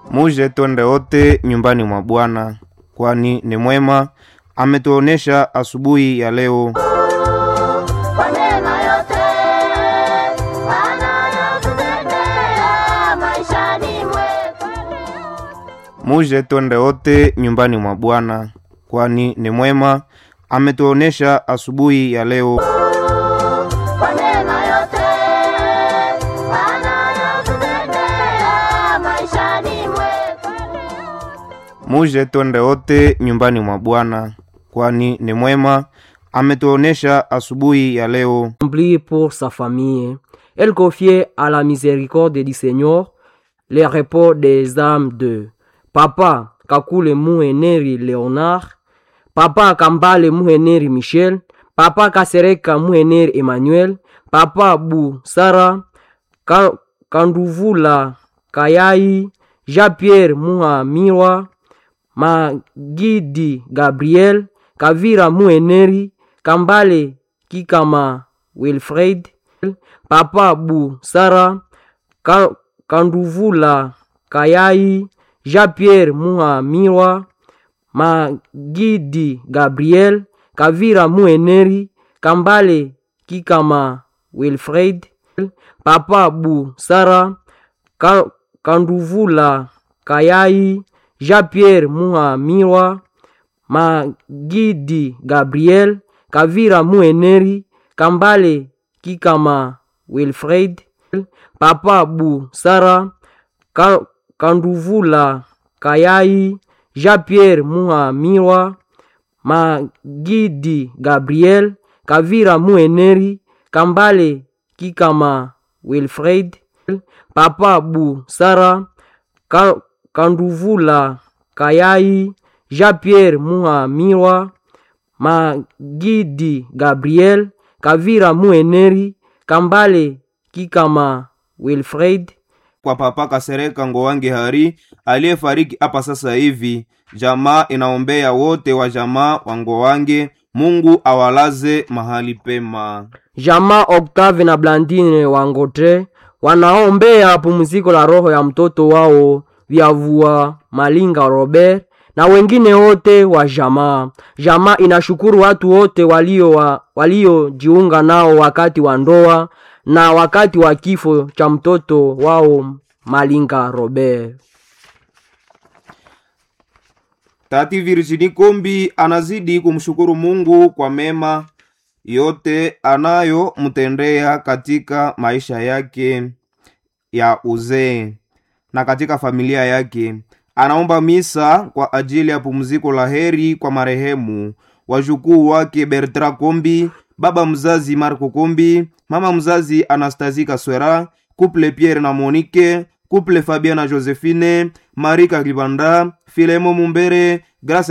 Muje twende wote nyumbani mwa Bwana, kwani ni mwema, ametuonesha asubuhi ya leo. Kwa neema yote anayotutendea maishani mwetu. Muje twende wote nyumbani mwa Bwana, kwani ni mwema, ametuonesha asubuhi ya leo. Kwa neema yote anayotutendea maishani mwetu. Muje twende wote nyumbani mwa Bwana, kwani ni mwema, ametuonesha asubuhi ya leo. Prie pour sa famille. Elle confiait à la miséricorde du Seigneur les repos des âmes de Papa Kakule Muheneri Léonard, Papa Kambale Muheneri Michel, Papa Kasereka Muheneri Emmanuel, Papa Bu Sara, Ka- Kanduvula Kayai, Jean-Pierre Muhamirwa, Magidi Gabriel, Kavira Muheneri, Kambale Kikama Wilfred, Papa Bu Sara, Ka- Kanduvula Kayai, Jean-Pierre Muhamirwa, Magidi Gabriel, Kavira Muheneri, Kambale Kikama Wilfred, Papa Bu Sara, Ka- Kanduvula Kayai, Jean-Pierre Muhamirwa, Magidi Gabriel, Kavira Muheneri, Kambale Kikama Wilfred, Papa Bu Sara, Ka- Kanduvula Kayai, Jean-Pierre Muhamirwa, Magidi Gabriel, Kavira Muheneri, Kambale Kikama Wilfred, Papa Bu Sara, Ka- Kanduvula Kayai, Jean-Pierre Muhamirwa, Magidi Gabriel, Kavira Muheneri, Kambale Kikama Wilfred, Kwa Papa Kasereka Ngowange Hari aliyefariki hapa sasa hivi, jamaa inaombea wote wa jamaa wa Ngowange, Mungu awalaze mahali pema. Jama Octave na Blandine Wangotre wanaombea pumziko la roho ya mtoto wao Vyavua Malinga Robert na wengine wote wa jamaa. Jamaa inashukuru watu wote walio wa, waliojiunga nao wakati wa ndoa na wakati wa kifo cha mtoto wao Malinga Robert. Tati Virginie Kombi anazidi kumshukuru Mungu kwa mema yote anayomtendea katika maisha yake ya uzee na katika familia yake. Anaomba misa kwa ajili ya pumziko la heri kwa marehemu wajukuu wake Bertrand Kombi, baba mzazi Marco Kombi, mama mzazi Anastasie Kaswera, couple Pierre na Monique, couple Fabien na Josephine, Marika Libanda, Filemo Mumbere, Grace